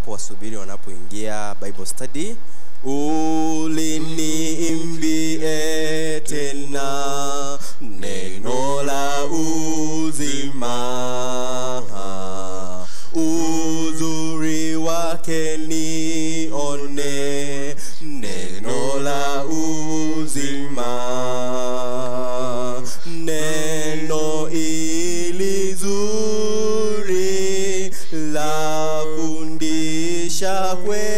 tunapowasubiri wanapoingia bible study uliniimbie tena neno la uzima uzuri wake nione neno la uzima neno ili zuri la fundisha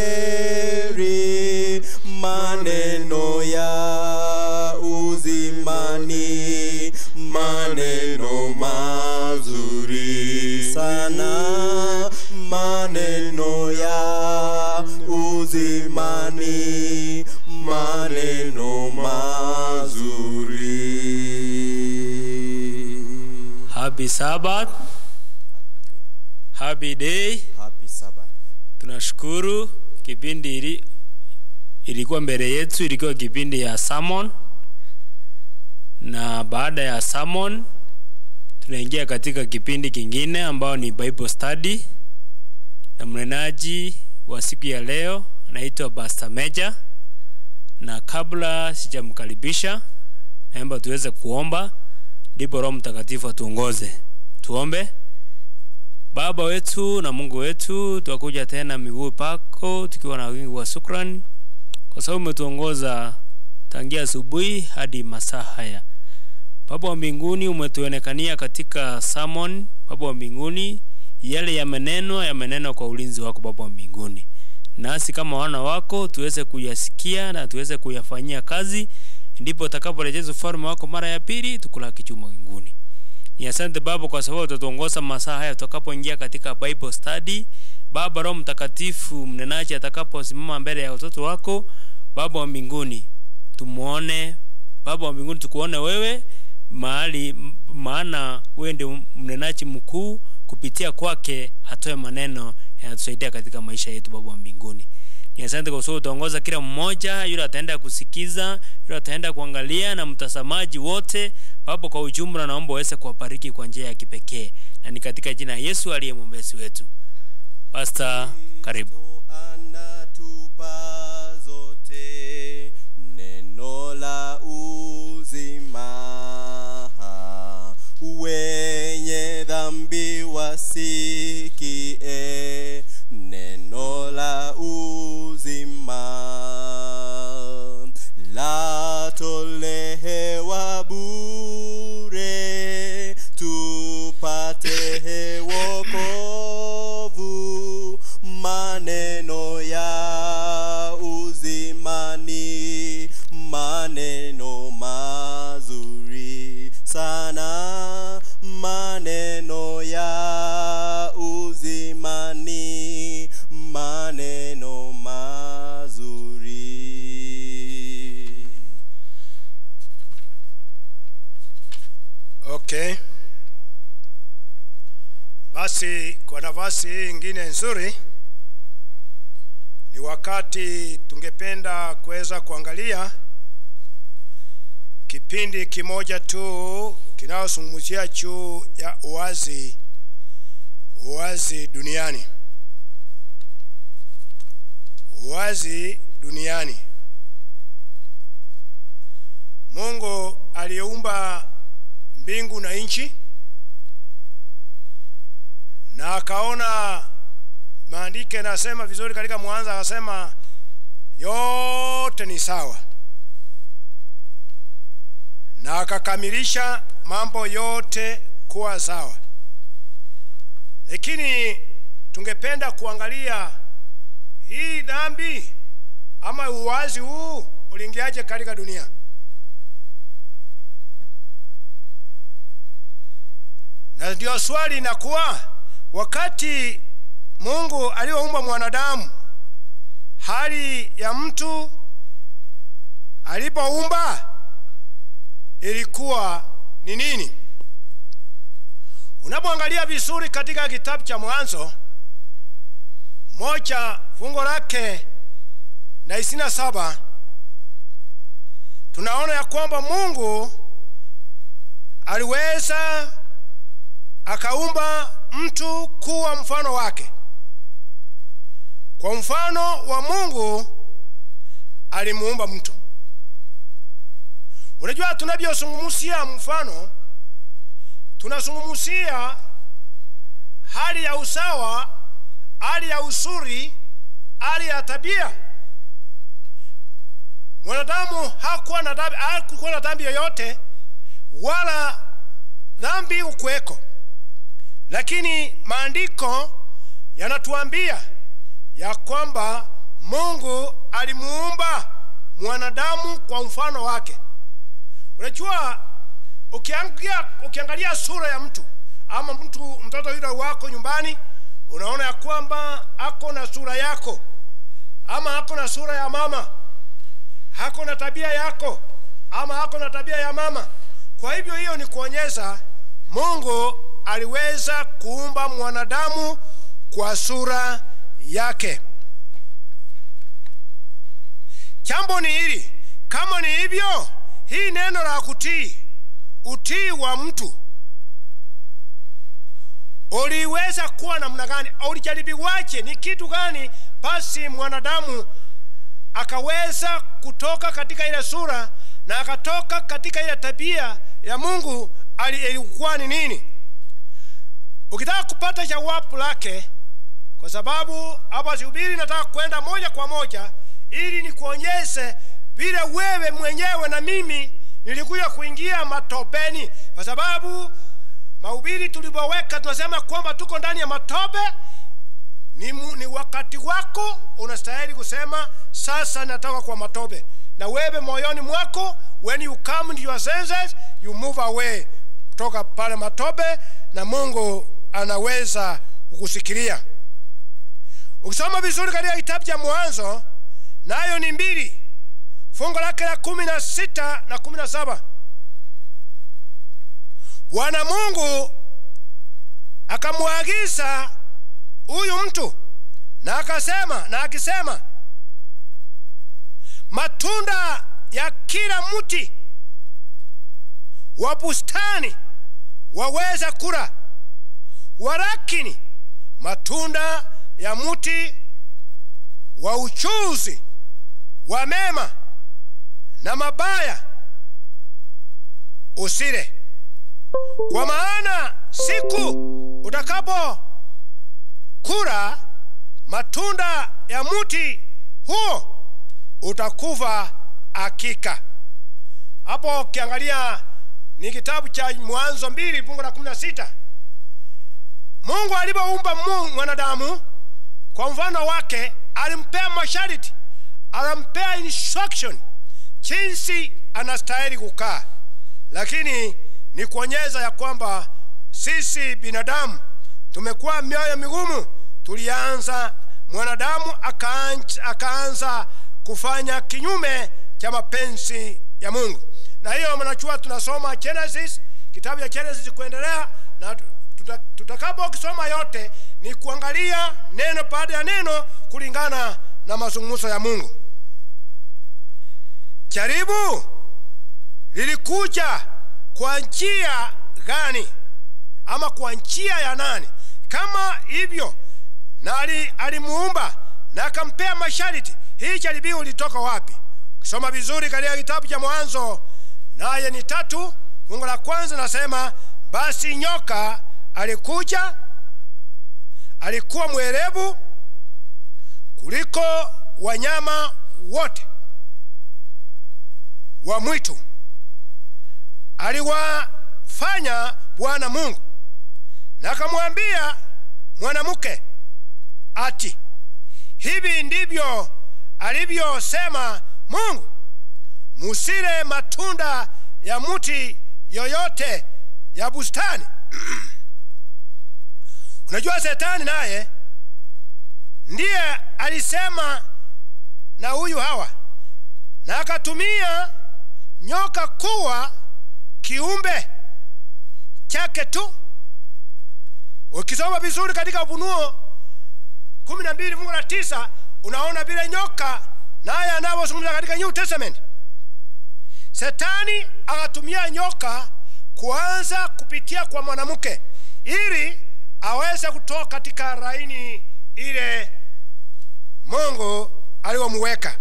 kweli maneno ya uzimani maneno mazuri sana maneno ya uzimani maneno mazuri Happy Sabbath. Happy day. happy sabbath Tunashukuru kipindi ili, ilikuwa mbele yetu, ilikuwa kipindi ya sermon, na baada ya sermon tunaingia katika kipindi kingine ambao ni Bible study, na mnenaji wa siku ya leo anaitwa Pastor Meja, na kabla sijamkaribisha, naomba tuweze kuomba, ndipo Roho Mtakatifu atuongoze. Tuombe. Baba wetu na Mungu wetu, twakuja tena miguu pako tukiwa na wingi wa shukrani, kwa sababu umetuongoza tangia asubuhi hadi masaa haya. Baba wa mbinguni, umetuonekania katika sermon. Baba wa mbinguni, yale yamenenwa yamenenwa kwa ulinzi wako Baba wa mbinguni, nasi kama wana wako tuweze kuyasikia na tuweze kuyafanyia kazi, ndipo utakaporejeza ufalme wako mara ya pili, tukulaki chuma mbinguni. Ni asante Baba kwa sababu utatuongoza masaa haya tutakapoingia katika Bible study. Baba, Roho Mtakatifu mnenaji atakaposimama mbele ya watoto wako, Baba wa mbinguni, tumuone Baba wa mbinguni, tukuone wewe mahali, m- maana wewe ndio mnenaji mkuu. Kupitia kwake atoe maneno yanatusaidia katika maisha yetu, Baba wa mbinguni. Ni asante kwa sababu utaongoza kila mmoja, yule ataenda kusikiza, yule ataenda kuangalia, na mtazamaji wote. Baba, kwa ujumla, naomba uweze kuwabariki kwa njia ya kipekee, na ni katika jina la Yesu aliye mwombezi wetu. Pastor, karibu. anatupa zote neno la uzima wenye dhambi wasikie neno la uzima latolewa bure tupate wokovu maneno ya uzimani maneno mazuri sana maneno ya uzimani maneno mazuri Okay. Basi kwa nafasi hii ingine nzuri ni wakati tungependa kuweza kuangalia kipindi kimoja tu kinayozungumzia juu ya uwazi uwazi duniani. Uwazi duniani. Mungu aliyeumba mbingu na nchi na akaona maandiko yanasema vizuri katika mwanzo akasema yote ni sawa na akakamilisha mambo yote kuwa sawa lakini tungependa kuangalia hii dhambi ama uwazi huu uliingiaje katika dunia na ndio swali inakuwa wakati mungu aliyoumba mwanadamu hali ya mtu alipoumba ilikuwa ni nini unapoangalia vizuri katika kitabu cha mwanzo moja fungo lake na isina saba tunaona ya kwamba mungu aliweza akaumba mtu kuwa mfano wake kwa mfano wa mungu alimuumba mtu unajua tunavyozungumzia mfano tunazungumzia hali ya usawa hali ya uzuri hali ya tabia mwanadamu hakuwa na dhambi hakuwa na dhambi yoyote wala dhambi ukuweko lakini maandiko yanatuambia ya kwamba mungu alimuumba mwanadamu kwa mfano wake unajua ukiangalia, ukiangalia sura ya mtu ama mtu mtoto yule wako nyumbani unaona ya kwamba ako na sura yako ama ako na sura ya mama hako na tabia yako ama hako na tabia ya mama kwa hivyo hiyo ni kuonyesha mungu aliweza kuumba mwanadamu kwa sura yake jambo ni hili kama ni hivyo hii neno la kutii utii wa mtu uliweza kuwa namna gani ulijaribiwaje ni kitu gani basi mwanadamu akaweza kutoka katika ile sura na akatoka katika ile tabia ya mungu ali- ilikuwa ni nini ukitaka kupata jawabu lake kwa sababu hapa sihubiri nataka kwenda moja kwa moja ili nikuonyeshe vile wewe mwenyewe na mimi nilikuja kuingia matopeni kwa sababu mahubiri tulivyoweka tunasema kwamba tuko ndani ya matope ni, mu, ni wakati wako unastahili kusema sasa natoka kwa matope na wewe moyoni mwako when you come to your senses you move away kutoka pale matope na mungu anaweza kukusikilia ukisoma vizuri katika kitabu cha mwanzo nayo ni mbili fungo lake la kumi na sita na kumi na saba bwana mungu akamwagiza huyu mtu na akasema na akisema matunda ya kila mti wa bustani waweza kula walakini matunda ya mti wa uchuzi wa mema na mabaya usile kwa maana siku utakapo kula matunda ya mti huo utakufa hakika hapo ukiangalia ni kitabu cha mwanzo mbili fungu la kumi na sita mungu alivyoumba mu- mwanadamu kwa mfano wake alimpea masharti alimpea instruction jinsi anastahili kukaa lakini ni kuonyesha ya kwamba sisi binadamu tumekuwa mioyo migumu tulianza mwanadamu akaanza, akaanza kufanya kinyume cha mapenzi ya mungu na hiyo mnachua tunasoma genesis kitabu cha genesis kuendelea na tuta- tutakapo kisoma yote ni kuangalia neno baada ya neno kulingana na mazungumzo ya mungu jaribu lilikuja kwa njia gani ama kwa njia ya nani kama hivyo na ali- alimuumba na akampea masharti hii jaribio litoka wapi ukisoma vizuri katika kitabu cha mwanzo naye ni tatu fungu la kwanza nasema basi nyoka alikuja alikuwa mwerevu kuliko wanyama wote wa mwitu aliwafanya bwana mungu na akamwambia mwanamke ati hivi ndivyo alivyosema mungu musile matunda ya mti yoyote ya bustani unajua shetani naye ndiye alisema na huyu hawa na akatumia nyoka kuwa kiumbe chake tu ukisoma vizuri katika ufunuo kumi na mbili fungu la tisa unaona vile nyoka naye anavyozungumza katika new testament setani akatumia nyoka kuanza kupitia kwa mwanamke ili aweze kutoka katika raini ile mungu aliyomuweka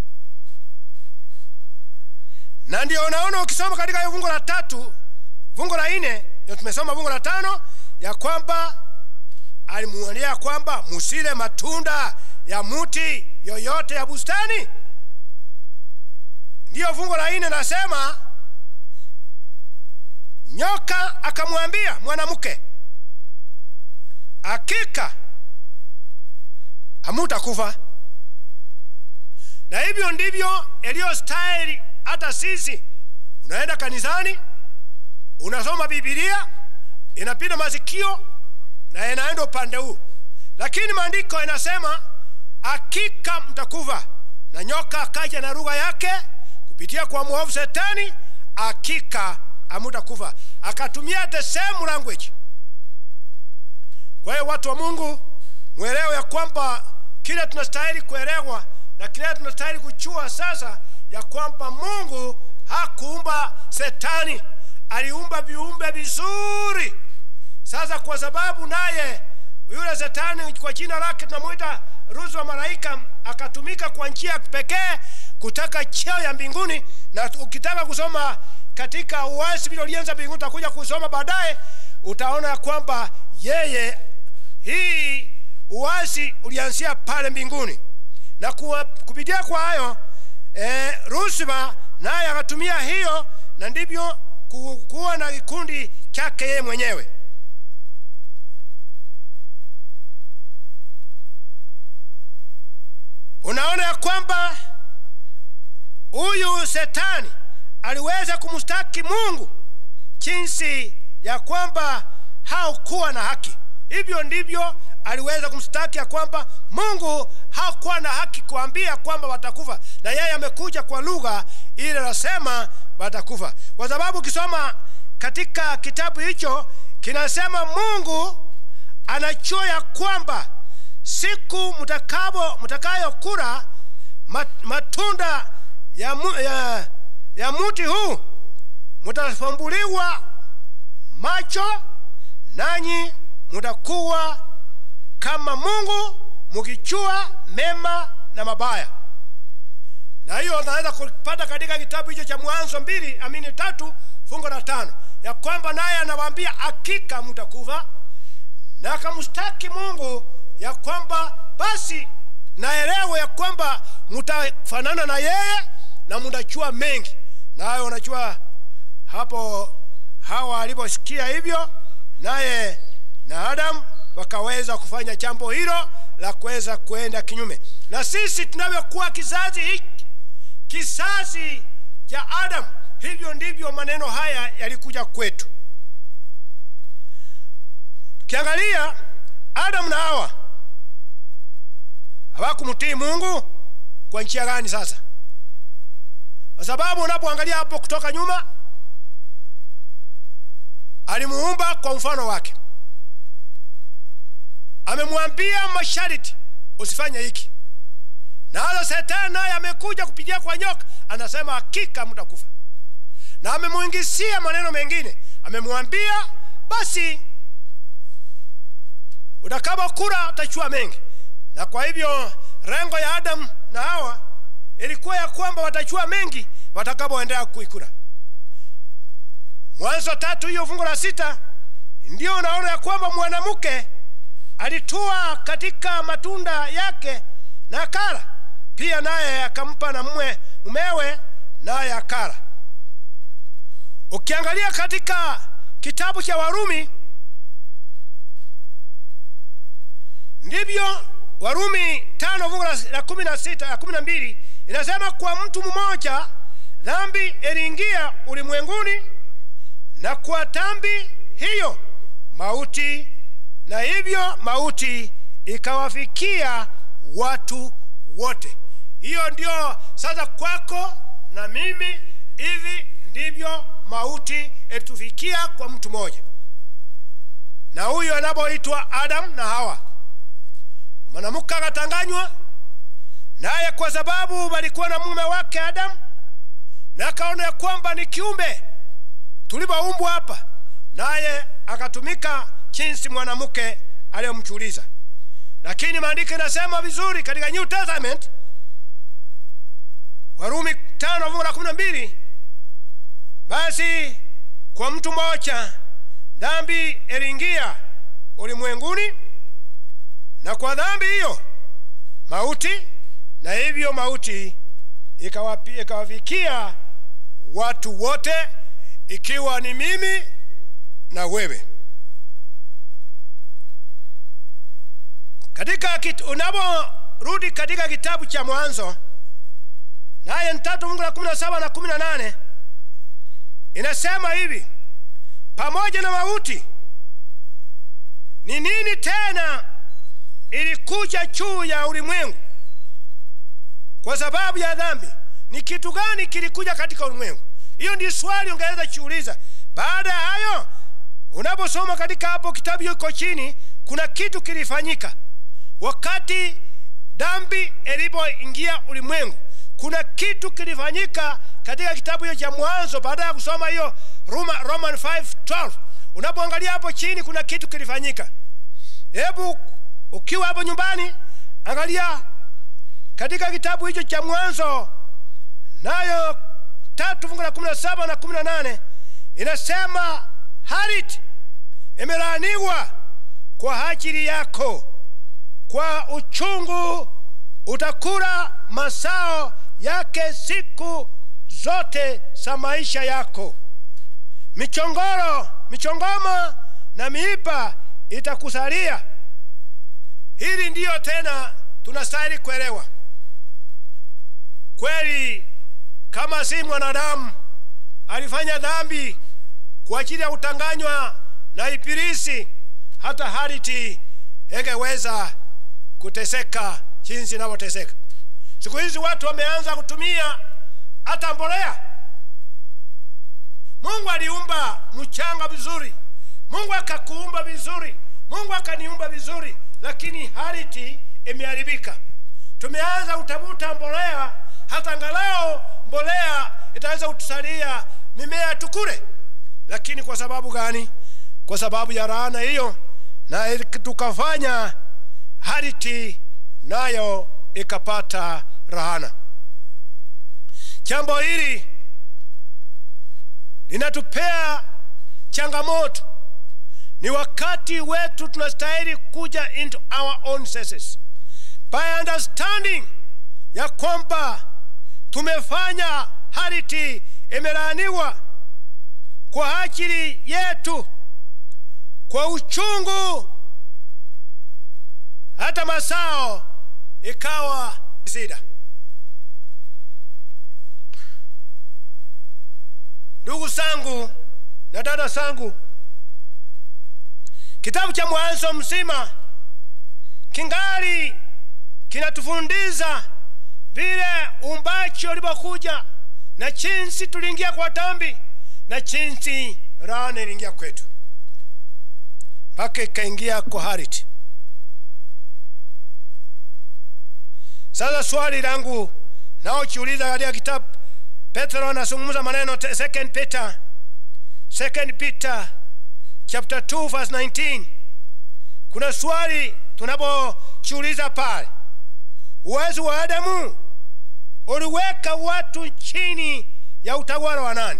na ndio unaona ukisoma katika hiyo fungu la tatu fungu la nne ndio tumesoma fungu la tano ya kwamba alimuonea kwamba musile matunda ya muti yoyote ya bustani ndiyo fungu la nne nasema nyoka akamwambia mwanamke hakika hamutakufa na hivyo ndivyo iliyostahili hata sisi unaenda kanisani unasoma bibilia inapita masikio na inaenda upande huu lakini maandiko inasema hakika mtakufa na nyoka akaja na lugha yake kupitia kwa mwovu setani hakika hamutakufa akatumia the same language kwa hiyo watu wa mungu mwelewe ya kwamba kile tunastahili kuelewa na kile tunastahili kuchua sasa ya kwamba mungu hakuumba setani aliumba viumbe vizuri sasa kwa sababu naye yule setani kwa jina lake tunamwita ruzi wa malaika akatumika kwa njia ya pekee kutaka cheo ya mbinguni na ukitaka kusoma katika uasi vile ulianza mbinguni utakuja kusoma baadaye utaona ya kwamba yeye hii uasi ulianzia pale mbinguni na kuwa, kupitia kwa hayo e, rusiba naye akatumia hiyo na ndivyo ku- kuwa na kikundi chake yeye mwenyewe unaona ya kwamba huyu setani aliweza kumstaki mungu jinsi ya kwamba haukuwa na haki hivyo ndivyo aliweza kumstaki ya kwamba mungu hakuwa na haki kuambia kwamba watakufa na yeye amekuja kwa lugha ile nasema watakufa kwa sababu ukisoma katika kitabu hicho kinasema mungu anajua ya kwamba siku mtakabo mtakayokula mat- matunda ya, mu, ya, ya muti huu mutafumbuliwa macho nanyi mutakuwa kama mungu mukijua mema na mabaya na hiyo unaweza kupata katika kitabu hicho cha mwanzo mbili amini tatu fungo la tano ya kwamba naye anawaambia hakika mtakufa na akamstaki mungu ya kwamba basi naelewe ya kwamba mtafanana na yeye na mtajua mengi naye unajua hapo hawa aliposikia hivyo naye na adamu wakaweza kufanya jambo hilo la kuweza kuenda kinyume na sisi tunavyokuwa kizazi hiki kizazi cha adamu hivyo ndivyo maneno haya yalikuja kwetu tukiangalia adamu na hawa hawakumtii mungu kwa njia gani sasa kwa sababu unapoangalia hapo kutoka nyuma alimuumba kwa mfano wake amemwambia mashariti usifanye hiki na hata setani naye amekuja kupitia kwa nyoka anasema hakika mtakufa na amemwingisia maneno mengine amemwambia basi utakapokula utachua mengi na kwa hivyo rengo ya adamu na hawa ilikuwa ya kwamba watachua mengi watakapoendelea kuikula mwanzo tatu hiyo fungu la sita ndio unaona ya kwamba mwanamke alitua katika matunda yake na akala pia naye akampa na mwe mumewe naye akala ukiangalia katika kitabu cha warumi ndivyo warumi tano fungu la- la kumi na sita la kumi na mbili inasema kwa mtu mmoja dhambi iliingia ulimwenguni na kwa dhambi hiyo mauti na hivyo mauti ikawafikia watu wote hiyo ndio sasa kwako na mimi hivi ndivyo mauti ilitufikia kwa mtu mmoja na huyo anapoitwa adamu na hawa mwanamke akatanganywa naye kwa sababu walikuwa na mume wake adamu na akaona ya kwamba ni kiumbe tulivyoumbwa hapa naye akatumika jinsi mwanamke aliyomchuliza lakini maandiko inasema vizuri katika new testament warumi tano fungu la kumi na mbili basi kwa mtu mmoja dhambi iliingia ulimwenguni na kwa dhambi hiyo mauti na hivyo mauti ikawapi- ikawafikia watu wote ikiwa ni mimi na wewe katika kit, unaporudi katika kitabu cha mwanzo naye ni tatu fungu la kumi na saba na kumi na nane inasema hivi pamoja na mauti ni nini tena ilikuja juu ya ulimwengu kwa sababu ya dhambi ni kitu gani kilikuja katika ulimwengu hiyo ndi swali ungeweza jiuliza baada ya hayo unaposoma katika hapo kitabu yuko chini kuna kitu kilifanyika wakati dhambi ilipoingia ulimwengu kuna kitu kilifanyika katika kitabu hiyo cha mwanzo baada ya kusoma hiyo Roma, roman 5:12 unapoangalia hapo chini kuna kitu kilifanyika hebu ukiwa hapo nyumbani angalia katika kitabu hicho cha mwanzo nayo tatu fungu la kumi na saba na kumi na nane inasema harit imelaaniwa kwa ajili yako kwa uchungu utakula masao yake siku zote za maisha yako michongoro michongoma na miipa itakusalia hili ndiyo tena tunastahili kuelewa kweli kama si mwanadamu alifanya dhambi kwa ajili ya kutanganywa na ibilisi hata hariti hengeweza kuteseka jinsi inavyoteseka siku hizi watu wameanza kutumia hata mbolea mungu aliumba mchanga vizuri mungu akakuumba vizuri mungu akaniumba vizuri lakini hariti imeharibika tumeanza kutafuta mbolea hata angalau mbolea itaweza kutusalia mimea tukule lakini kwa sababu gani kwa sababu ya laana hiyo na tukafanya hariti nayo ikapata rahana jambo hili linatupea changamoto ni wakati wetu tunastahili kuja into our own senses by understanding ya kwamba tumefanya hariti imelaaniwa kwa ajili yetu kwa uchungu hata masao ikawa sida ndugu zangu na dada zangu kitabu cha mwanzo mzima kingali kinatufundisha vile umbachi ulipokuja na jinsi tuliingia kwa dhambi na jinsi laana iliingia kwetu mpaka ikaingia kwa hariti sasa swali langu naojiuliza katika kitabu petro anazungumza maneno te- second peter second peter chapter 2 verse 19 kuna swali tunapojiuliza pale uwezo wa adamu uliweka watu chini ya utawala wa nani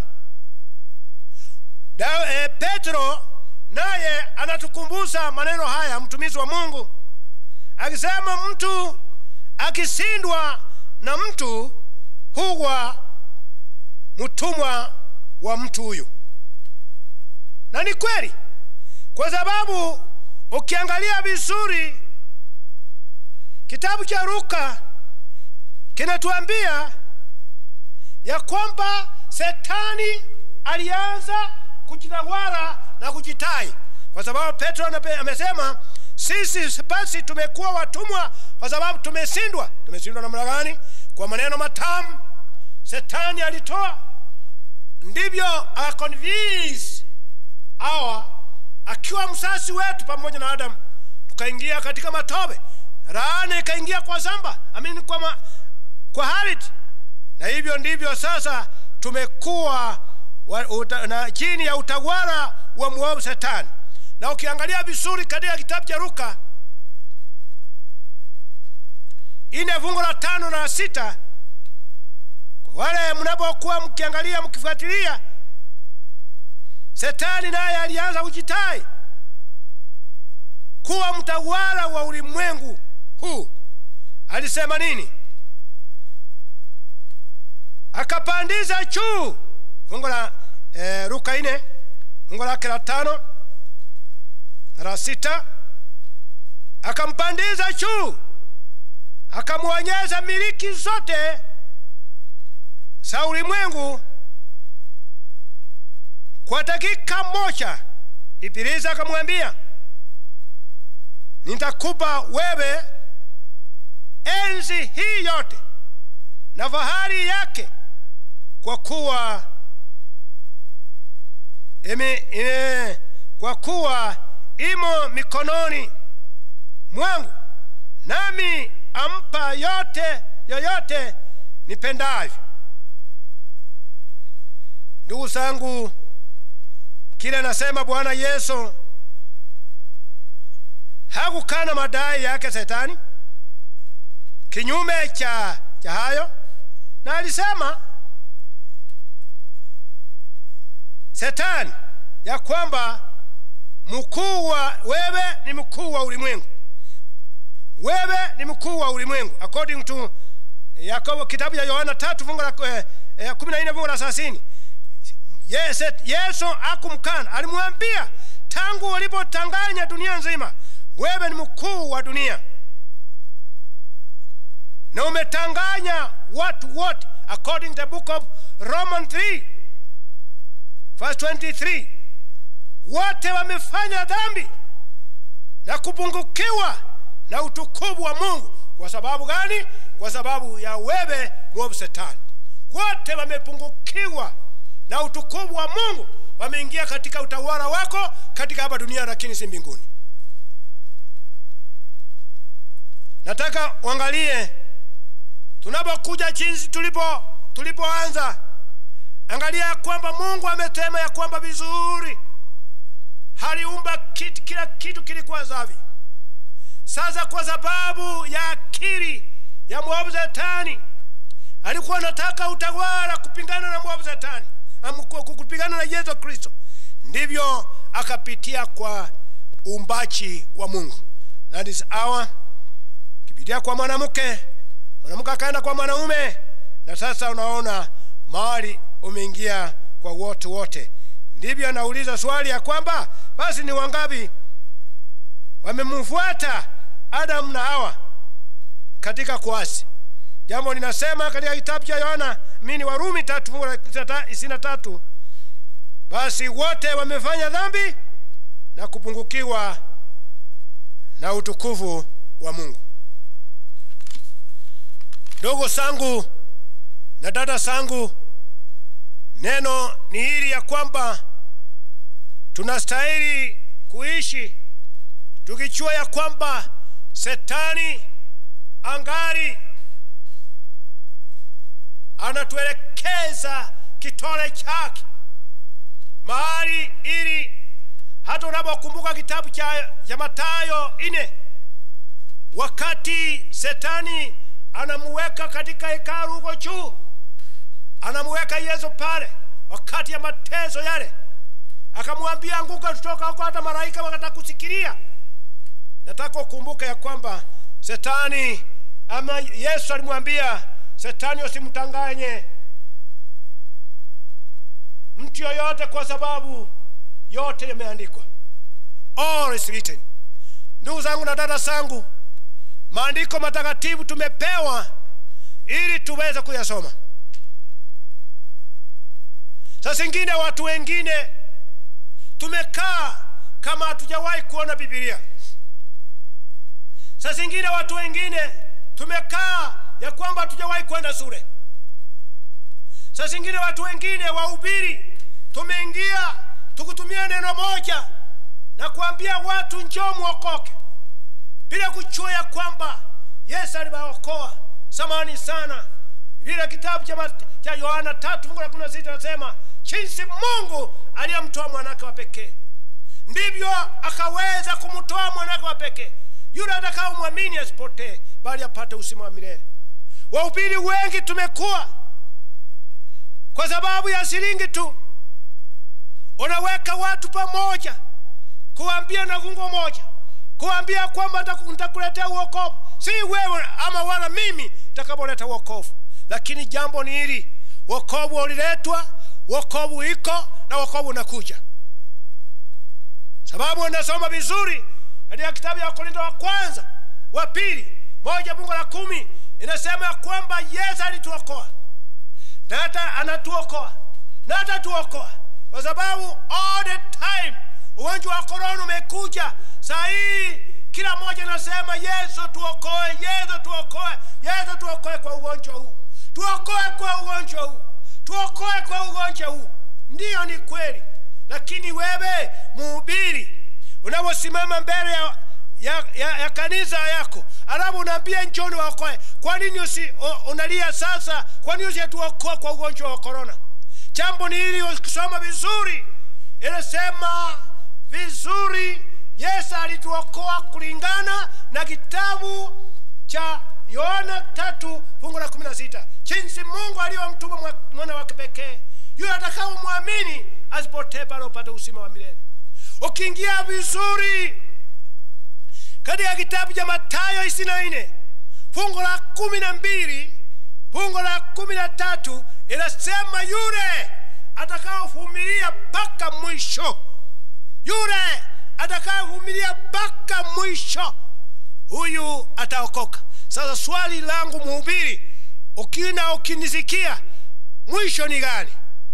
da, e, petro naye anatukumbusha maneno haya mtumishi wa mungu akisema mtu akishindwa na mtu huwa mtumwa wa mtu huyu na ni kweli kwa sababu ukiangalia vizuri kitabu cha luka kinatuambia ya kwamba setani alianza kujitawala na kujitai kwa sababu petro anape- amesema sisi basi tumekuwa watumwa kwa sababu tumeshindwa tumeshindwa namna gani kwa maneno matamu setani alitoa ndivyo akaconvince awa akiwa msasi wetu pamoja na adamu tukaingia katika matobe laana ikaingia kwa zamba amini kwa, ma, kwa hariti na hivyo ndivyo sasa tumekuwa wa, uta, na chini ya utawala wa mwovu shetani na ukiangalia vizuri katika kitabu cha luka ine fungu la tano na sita kwa wale mnapokuwa mkiangalia mkifuatilia Shetani naye alianza kujitai kuwa mtawala wa ulimwengu huu. Alisema nini? Akapandiza juu, fungu la eh, Luka ine fungu lake la tano na la sita, akampandiza juu, akamwonyesha miliki zote za ulimwengu kwa dakika moja. Ibilisi akamwambia, nitakupa wewe enzi hii yote na fahari yake, kwa kuwa ime, ime, kwa kuwa imo mikononi mwangu, nami ampa yote yoyote nipendavyo. Ndugu zangu, kile nasema Bwana Yesu hakukana madai yake Shetani, kinyume cha, cha hayo, na alisema Shetani ya kwamba mkuu wa wewe ni mkuu wa ulimwengu, wewe ni mkuu wa ulimwengu according to Yakobo, kitabu cha Yohana tatu fungu la eh, eh, kumi na nne fungu la thelathini. Yes, Yesu akumkana, alimwambia tangu ulipotanganya dunia nzima, wewe ni mkuu wa dunia na umetanganya watu wote, according to the book of Romans 3 verse 23. Wote wamefanya dhambi na kupungukiwa na utukufu wa Mungu. Kwa sababu gani? Kwa sababu ya wewe mwovu Shetani. Wote wamepungukiwa na utukufu wa Mungu, wameingia katika utawala wako katika hapa dunia, lakini si mbinguni. Nataka uangalie tunapokuja jinsi tulipo tulipoanza, angalia ya kwamba Mungu ametema ya kwamba vizuri, haliumba kitu, kila kitu kilikuwa safi. Sasa kwa sababu ya akili ya mwovu Shetani, alikuwa anataka utawala kupingana na mwovu Shetani, kupingana na Yesu Kristo, ndivyo akapitia kwa uumbaji wa Mungu. That is our kipitia kwa mwanamke, mwanamke akaenda kwa mwanaume, na sasa unaona mahali umeingia kwa wote wote. Ndivyo anauliza swali ya kwamba basi ni wangapi wamemfuata Adamu na Hawa katika kuasi? Jambo linasema katika kitabu cha Yohana mini Warumi tatu fungu la ishirini na tatu basi wote wamefanya dhambi na kupungukiwa na utukufu wa Mungu. Ndugu zangu na dada zangu, neno ni hili ya kwamba tunastahili kuishi tukijua ya kwamba Shetani angali anatuelekeza kitole chake mahali, ili hata unapokumbuka kitabu cha, cha Mathayo ine wakati Shetani anamuweka katika hekalu huko juu, anamuweka Yesu pale wakati ya mateso yale, akamwambia anguka, tutoka huko, hata malaika wakataka kusikilia. Nataka ukumbuke ya kwamba Shetani ama Yesu alimwambia Shetani, usimtanganye mtu yoyote, kwa sababu yote yameandikwa, all is written. Ndugu zangu na dada zangu, maandiko matakatifu tumepewa ili tuweze kuyasoma. Saa zingine watu wengine tumekaa kama hatujawahi kuona Biblia. Saa zingine watu wengine tumekaa ya kwamba hatujawahi kwenda shule. Saa zingine watu wengine wahubiri tumeingia tukutumia neno moja na kuambia watu njoo muokoke, bila kujua ya kwamba Yesu aliwaokoa samani sana. Vile kitabu cha Yohana tatu fungu la kumi na sita nasema jinsi Mungu aliyemtoa mwanake wa pekee ndivyo akaweza kumtoa mwanake wa pekee yule atakao mwamini asipotee bali apate uzima wa milele wahubiri wengi tumekuwa kwa sababu ya shilingi tu unaweka watu pamoja kuambia na fungo moja kuambia kwamba nitaku- nitakuletea uokovu si wewe ama wala mimi nitakapoleta uokovu lakini jambo ni hili wokovu uliletwa wokovu iko na wokovu unakuja sababu unasoma vizuri katika kitabu ya korinto wa kwanza wa pili moja fungu la kumi inasema ya kwamba yesu alituokoa na hata anatuokoa na atatuokoa kwa sababu all the time ugonjwa wa korona umekuja saa hii kila mmoja anasema yesu tuokoe yesu tuokoe yesu tuokoe kwa ugonjwa huu tuokoe kwa ugonjwa huu tuokoe kwa ugonjwa huu ndiyo ni kweli lakini wewe mhubiri unaposimama mbele ya, ya, ya, ya kanisa yako alafu unaambia njoni waokoe kwa nini usi, u- unalia sasa kwa nini usituokoa kwa ugonjwa wa korona jambo ni hili ukisoma vizuri inasema vizuri yesu alituokoa kulingana na kitabu cha yohana tatu fungu la kumi na sita jinsi mungu aliyomtuma mwa- mwana wake pekee yule atakao mwamini asipotee bali upate uzima wa milele ukiingia vizuri katika kitabu cha matayo ishirini na nne fungu la kumi na mbili fungu la kumi na tatu inasema yule atakaovumilia mpaka mwisho yule atakayevumilia mpaka mwisho huyu ataokoka sasa swali langu mhubiri ukina ukinisikia mwisho ni gani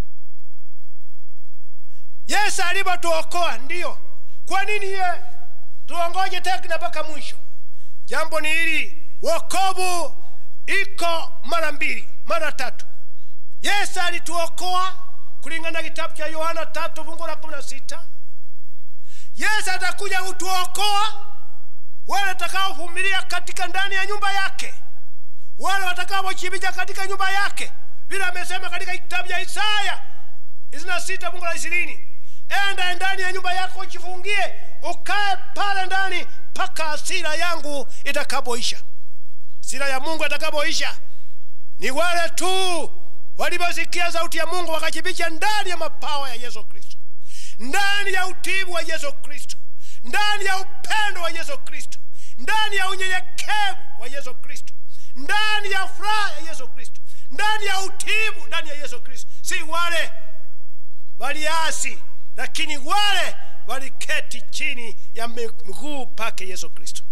yesu alivyotuokoa ndiyo kwa nini ye tuongoje tena mpaka mwisho jambo ni hili wokovu iko mara mbili mara tatu yesu alituokoa kulingana na kitabu cha yohana tatu fungu la kumi na sita yesu atakuja kutuokoa wale watakaovumilia katika ndani ya nyumba yake wale watakaochibija katika nyumba yake vile amesema katika kitabu cha isaya ishirini na sita fungu la ishirini enda ndani ya nyumba yako ujifungie ukae pale ndani mpaka hasira yangu itakapoisha hasira ya mungu itakapoisha ni wale tu waliposikia sauti ya mungu wakajificha ndani ya mapawa ya yesu kristo ndani ya utibu wa yesu kristo ndani ya upendo wa yesu kristo ndani ya unyenyekevu wa yesu kristo ndani ya furaha ya yesu kristo ndani ya utibu ndani ya yesu kristo si wale waliasi lakini wale waliketi chini ya miguu pake yesu kristo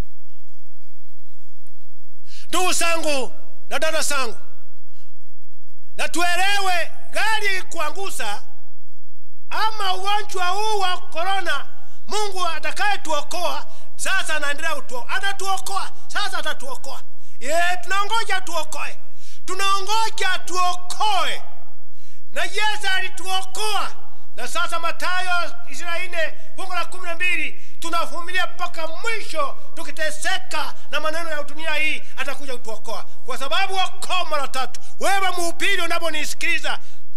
ndugu zangu na dada zangu na tuelewe gari ikikuangusa ama ugonjwa huu wa korona mungu atakayetuokoa sasa anaendelea kutuo atatuokoa sasa atatuokoa ye tunaongoja tuokoe tunaongoja tuokoe na yesu alituokoa na sasa matayo ishirini na nne fungu la kumi na mbili tunavumilia mpaka mwisho tukiteseka na maneno ya dunia hii atakuja kutuokoa kwa sababu wako mara tatu wewe mhubiri unaponisikiliza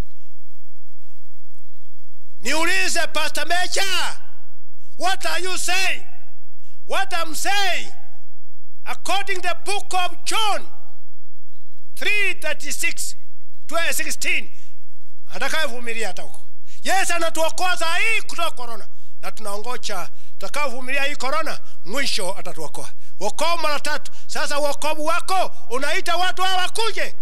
niulize pastor mecha what are you saying what i'm saying according to the book of john 336 16 atakayevumilia hata huko yesu anatuokoa saa hii kutoka korona na tunaongocha tutakaovumilia hii korona mwisho atatuokoa wokovu mara tatu sasa uokovu wako unaita watu hawa wakuje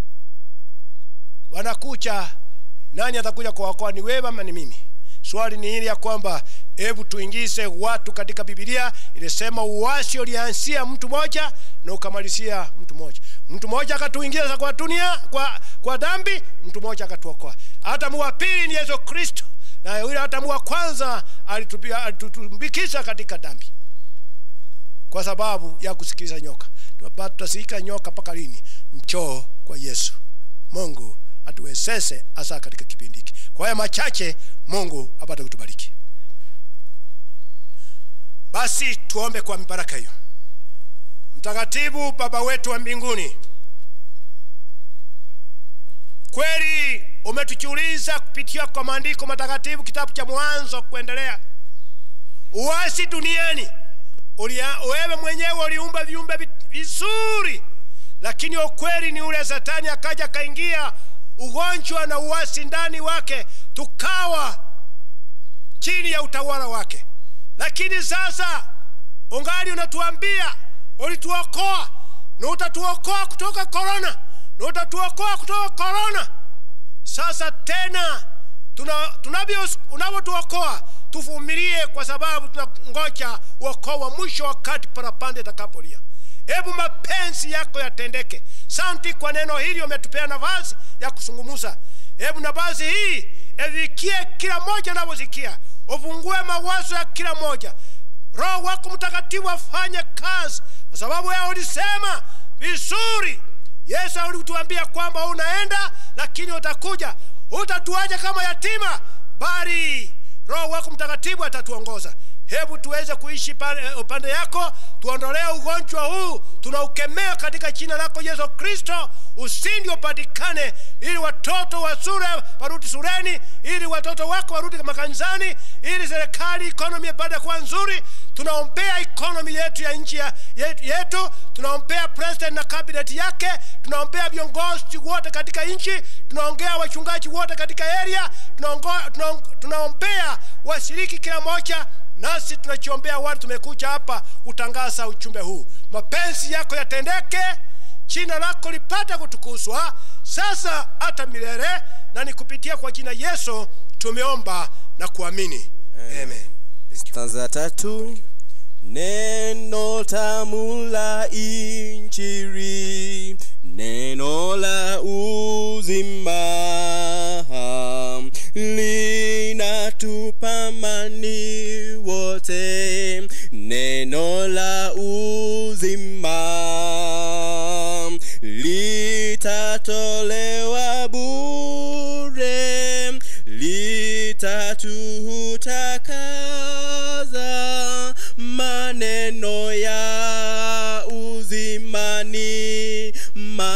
wanakucha nani atakuja kuwaokoa ni wewe ama ni mimi swali ni hili ya kwamba hebu tuingize watu katika bibilia ilisema uwasi ulianzia mtu moja na ukamalizia mtu moja mtu mmoja akatuingiza kwa dunia kwa, kwa dhambi mtu mmoja akatuokoa hatamu wa pili ni yesu kristo na yule hatamu wa kwanza alitupia- alitutumbikiza katika dhambi kwa sababu ya kusikiliza nyoka Tutapata- tutasikika nyoka mpaka lini njoo kwa yesu mungu atuwezeshe hasa katika kipindi hiki kwa haya machache mungu apate kutubariki basi tuombe kwa mibaraka hiyo mtakatifu baba wetu wa mbinguni kweli umetuchuliza kupitia kwa maandiko matakatifu kitabu cha mwanzo kuendelea uasi duniani ulia, wewe mwenyewe uliumba viumbe vi- vizuri lakini ukweli ni ule satani akaja akaingia ugonjwa na uasi ndani wake tukawa chini ya utawala wake lakini sasa ungali unatuambia ulituokoa na utatuokoa kutoka korona na utatuokoa kutoka korona sasa tena tuna- tunavyo unavyotuokoa tuvumilie kwa sababu tunangoja uokoo wa mwisho wakati parapanda itakapolia hebu mapenzi yako yatendeke santi kwa neno hili umetupea nafasi ya kusungumuza hebu nafasi hii evikie kila moja navyosikia ufungue mawazo ya kila moja roho wako mtakatifu afanye kazi kwa sababu wewe ulisema vizuri yesu alituambia kwamba unaenda lakini utakuja utatuaja kama yatima bali roho wako mtakatifu atatuongoza hebu tuweze kuishi pale- upande yako tuondolee ugonjwa huu tunaukemea katika jina lako yesu kristo usindi upatikane ili watoto wa sure warudi sureni ili watoto wako warudi makanisani ili serikali ikonomi ipate kuwa nzuri tunaombea ikonomi yetu ya nchi ya- yetu, yetu tunaombea president na cabinet yake tunaombea viongozi wote katika nchi tunaongea wachungaji wote katika area tunaongo- tunaong- tunaombea washiriki kila moja nasi tunachiombea watu tumekuja hapa kutangaza uchumbe huu mapenzi yako yatendeke jina lako lipate kutukuzwa sasa hata milele na ni kupitia kwa jina yesu tumeomba na kuamini amen. stanza ya tatu neno tamu la injili neno la uzima linatupa mani wote neno la uzima litatolewa bure litatutakaza maneno ya uzimani ma